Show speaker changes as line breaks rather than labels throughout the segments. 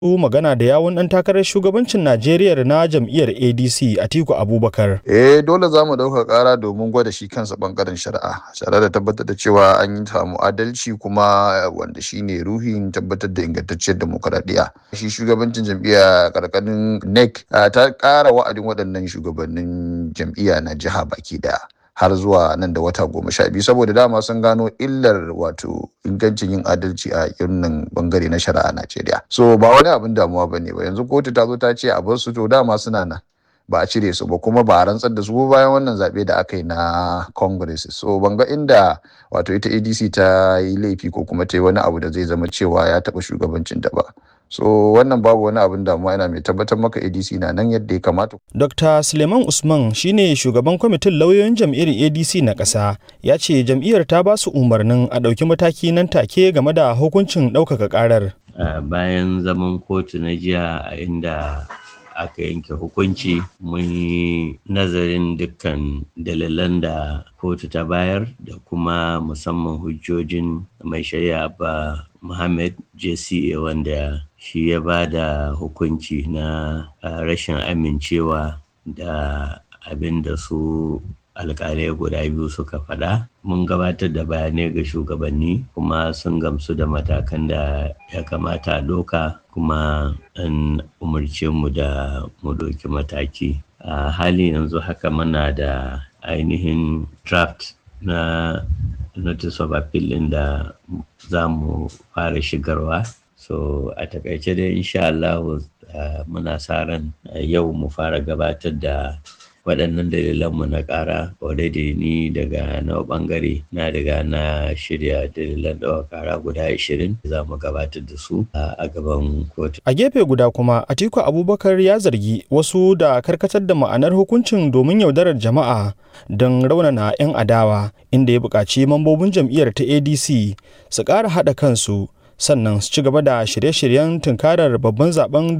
magana da yawun ɗan takarar shugabancin Najeriya na jam'iyyar ADC Atiku Abubakar.
Eh dole za mu ɗauka ƙara domin gwada shi kansa ɓangaren shari'a tare da tabbatar da cewa an yi samu adalci kuma wanda shi ne ruhin tabbatar da ingantacciyar demokaradiyya. Shi shugabancin jam'iyya ƙarƙarin NEC ta ƙara wa'adin waɗannan shugabannin jam'iyya na jiha baki ɗaya. har zuwa nan da wata goma sha biyu saboda dama sun gano illar wato ingancin yin adalci a irin bangare na shari'a a Najeriya. So ba wani abin damuwa ba ne ba yanzu kotu ta zo ta ce a bar su to dama suna nan ba a cire su ba kuma ba a rantsar da su bayan wannan zaɓe da aka yi na Congress. So ban ga inda wato ita ADC ta yi laifi ko kuma ta yi wani abu da zai zama cewa ya taɓa shugabancin da ba. so wannan babu wani abin damuwa yana mai tabbatar maka adc na nan yadda ya kamata
dr suleiman usman shine shugaban kwamitin lauyoyin jam'iyyar adc na ƙasa ya ce jam'iyyar ta ba su umarnin a ɗauki mataki nan take game da hukuncin ɗaukaka ƙarar
bayan zaman kotu na jiya a inda aka yanke hukunci mun yi nazarin dukkan dalilan da kotu ta bayar da kuma musamman hujjojin mai shari'a ba Muhammad JCA wanda shi ya ba da hukunci na rashin amincewa da abin da su alkalai guda biyu suka faɗa mun gabatar da bayanai ga shugabanni kuma sun gamsu da matakan da ya kamata a doka kuma an umarce mu da mu ɗauki mataki a hali yanzu haka muna da ainihin draft na notice of appeal ɗin da za mu fara shigarwa so a takaice dai insha Allah uh, muna sa ran uh, yau mu fara gabatar da waɗannan dalilanmu na ƙara already ni daga na ɓangare na daga na shirya dalilan ɗawa ƙara guda 20 za mu gabatar da su a gaban kotu.
A gefe guda kuma Atiku Abubakar ya zargi wasu da karkatar da ma'anar hukuncin domin yaudarar jama'a don raunana 'yan adawa inda ya buƙaci mambobin jam'iyyar ta ADC su ƙara haɗa kansu sannan su ci gaba da shirye-shiryen tunkarar babban zaben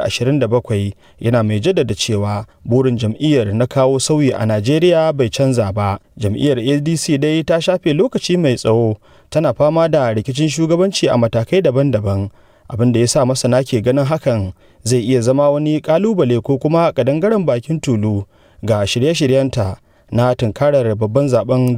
2027 yana mai jaddada cewa burin jam'iyyar na kawo sauyi a najeriya bai canza ba jam'iyyar adc dai ta shafe lokaci mai tsawo tana fama da rikicin shugabanci a matakai daban-daban abin da ya sa masana ke ganin hakan zai iya zama wani kalubale ko kuma kadangaren bakin tulu ga shirye-shiryenta na tunkarar babban zaben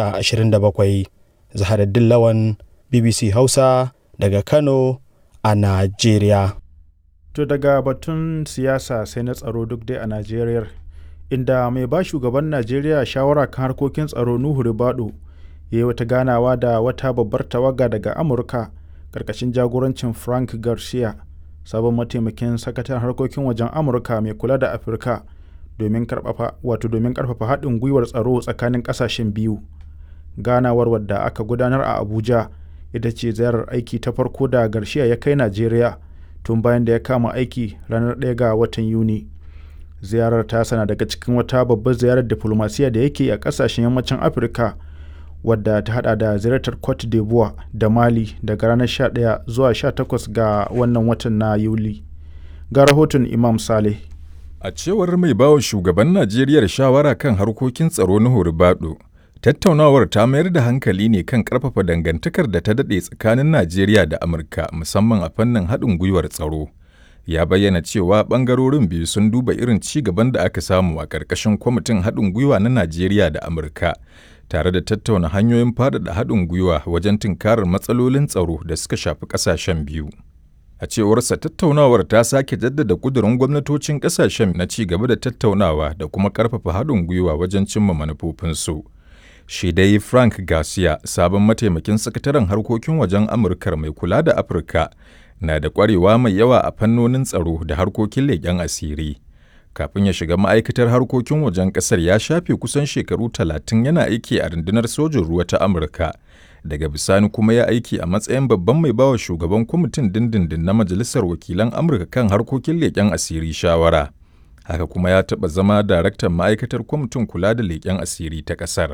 2027 zaharaddin lawan bbc hausa daga Kano a Najeriya.
To daga batun siyasa sai na tsaro duk dai a Najeriya, inda mai ba shugaban Najeriya shawara kan harkokin tsaro Nuhu Ribado ya yi wata ganawa da wata babbar tawaga daga Amurka ƙarƙashin jagorancin Frank Garcia, sabon mataimakin sakataren harkokin wajen Amurka mai kula da Afirka domin wato domin ƙarfafa haɗin gwiwar tsaro tsakanin ƙasashen biyu. Ganawar wadda aka gudanar a Abuja. ita ce ziyarar aiki ta farko da Garcia ya kai Najeriya tun bayan da ya kama aiki ranar 1 ga watan Yuni. Ziyarar ta sana daga cikin wata babbar ziyarar diplomasiya da yake a kasashen yammacin Afirka wadda ta hada da ziyartar Cote d'Ivoire da Mali daga ranar 11 zuwa 18 ga wannan watan na Yuli. Ga rahoton Imam Saleh.
A cewar mai bawa shugaban Najeriya shawara kan harkokin tsaro na Horibado, Tattaunawar ta mayar da hankali ne kan ƙarfafa dangantakar da ta daɗe tsakanin Najeriya da Amurka musamman a fannin haɗin gwiwar tsaro. Ya bayyana cewa ɓangarorin biyu sun duba irin ci gaban da aka samu a ƙarƙashin kwamitin haɗin gwiwa na Najeriya da Amurka, tare da tattauna hanyoyin faɗaɗa haɗin gwiwa wajen tunkarar matsalolin tsaro da suka shafi ƙasashen biyu. A cewarsa tattaunawar ta sake jaddada ƙudurin gwamnatocin ƙasashen na ci gaba da tattaunawa da kuma ƙarfafa haɗin gwiwa wajen cimma manufofinsu. shi dai Frank Garcia, sabon mataimakin sakataren harkokin wajen Amurkar mai kula da Afirka, na da ƙwarewa mai yawa a fannonin tsaro da harkokin leƙen asiri. Kafin ya shiga ma'aikatar harkokin wajen ƙasar ya shafe kusan shekaru talatin yana aiki a rundunar sojin ruwa ta Amurka. Daga bisani kuma ya aiki a matsayin babban mai bawa shugaban kwamitin dindindin na Majalisar Wakilan Amurka kan harkokin leƙen asiri shawara. Haka kuma ya taɓa zama daraktan ma'aikatar kwamitin kula da leƙen asiri ta ƙasar.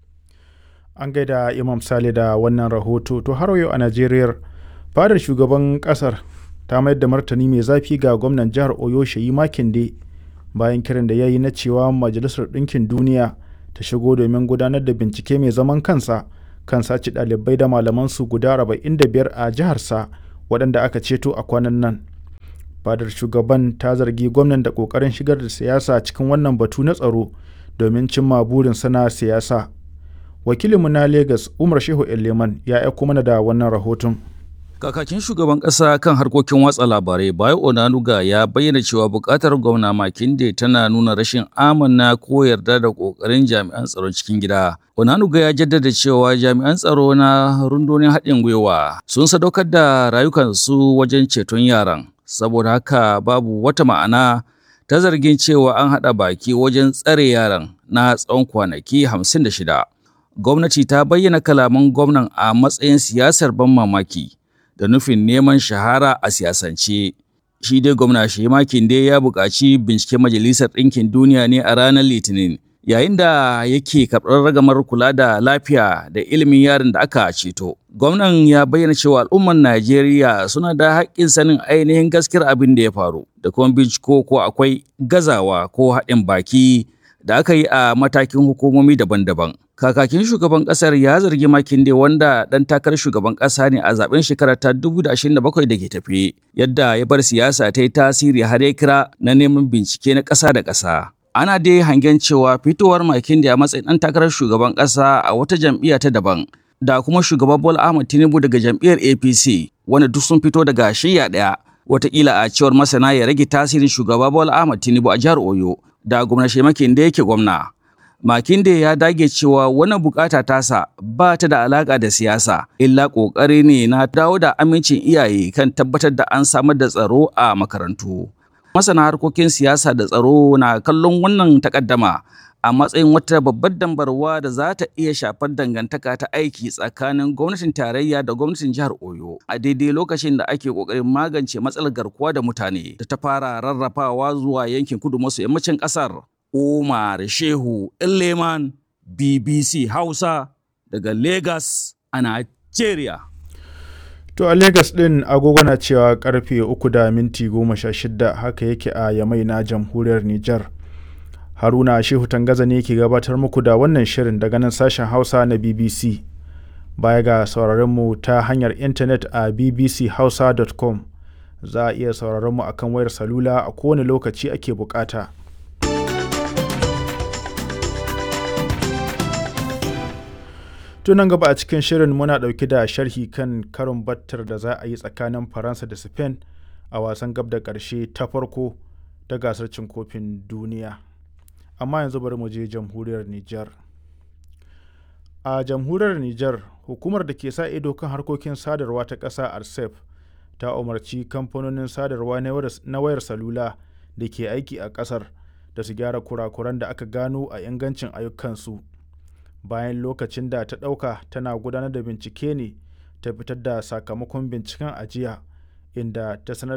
an gaida imam sale da wannan rahoto to har yau a najeriya fadar shugaban kasar ta mayar da martani mai zafi ga gwamnan jihar oyo shayi makinde bayan kiran da ya yi na cewa majalisar ɗinkin duniya ta shigo domin gudanar da bincike mai zaman kansa kan sace ɗalibai da malamansu guda 45 a jiharsa waɗanda aka ceto a kwanan nan fadar shugaban ta zargi gwamnan da ƙoƙarin shigar da siyasa cikin wannan batu na tsaro domin cimma burin sana siyasa wakilinmu na Legas Umar Shehu Eleman ya aiko mana da wannan rahoton.
Kakakin shugaban ƙasa kan harkokin watsa labarai Bayo Onanuga ya bayyana cewa buƙatar gwamna Makinde tana nuna rashin amana ko yarda da ƙoƙarin jami'an tsaron cikin gida. Onanuga ya jaddada cewa jami'an tsaro na rundunar haɗin gwiwa sun sadaukar da rayukansu wajen ceton yaran. Saboda haka babu wata ma'ana ta zargin cewa an haɗa baki wajen tsare yaran na tsawon kwanaki hamsin da shida. Gwamnati ta bayyana kalaman gwamnan a matsayin siyasar ban mamaki. da nufin neman shahara a siyasance. Shi dai gwamna Shema Kinde ya buƙaci binciken Majalisar Ɗinkin Duniya ne a ranar Litinin, yayin da yake karɓar ragamar kula da lafiya da ilimin yaron da aka ceto. Gwamnan ya bayyana cewa al'ummar Najeriya suna da haƙƙin sanin ainihin gaskiyar abin da ya faru, da kuma binciko ko akwai gazawa ko haɗin baki da aka yi a matakin hukumomi daban-daban. Kakakin shugaban kasar ya zargi Makinde wanda ɗan takarar shugaban ƙasa ne a zaben shekarar ta 2027 da ke tafe, yadda ya bar siyasa ta yi tasiri har ya kira na neman bincike na ƙasa da ƙasa. Ana dai hangen cewa fitowar Makinde a matsayin ɗan takarar shugaban ƙasa a wata jam'iyya ta daban, da kuma shugaban Bola Ahmed Tinubu daga jam'iyyar APC, wanda duk sun fito daga shiyya ɗaya. Wataƙila a cewar masana ya rage tasirin shugaba Bola Ahmed Tinubu a jihar Oyo, da gwamna Shemakinde yake gwamna. Makinde ya dage cewa wannan bukata tasa ba ta da alaka da siyasa, illa ƙoƙari ne na dawo da amincin iyaye kan tabbatar da an samar da tsaro a makarantu. Masana harkokin siyasa da tsaro na kallon wannan takaddama a matsayin wata babbar dambarwa da za ta iya shafar dangantaka ta aiki tsakanin gwamnatin tarayya da gwamnatin jihar Oyo a daidai lokacin da ake ƙoƙarin magance matsalar garkuwa da mutane da ta fara rarrafawa zuwa yankin kudu maso yammacin ƙasar. Umar Shehu Leman BBC Hausa daga Lagos a Nigeria.
To a Lagos ɗin agogo na cewa karfe uku da minti goma sha shida haka yake a Yamai na jamhuriyar Nijar. Haruna Shehu Tangaza ne ke gabatar muku da wannan shirin daga nan sashen Hausa na BBC. Baya ga sauraronmu ta hanyar intanet a bbchausa.com za a iya sauraronmu akan wayar salula a kowane lokaci ake bukata. tunan gaba a cikin shirin muna ɗauki da sharhi kan karin battar da za a yi tsakanin faransa da spain a wasan gab da ƙarshe ta farko ta gasar cin kofin duniya amma yanzu bari mu je jamhuriyar niger a jamhuriyar niger hukumar da ke sa ido kan harkokin sadarwa ta ƙasa arsef ta umarci kamfanonin sadarwa na wayar salula da ke aiki a ƙasar da su gyara kurakuran da aka gano a ingancin ayyukansu bayan lokacin da ta ɗauka tana gudanar da bincike ne ta fitar da sakamakon binciken ajiya inda ta sanar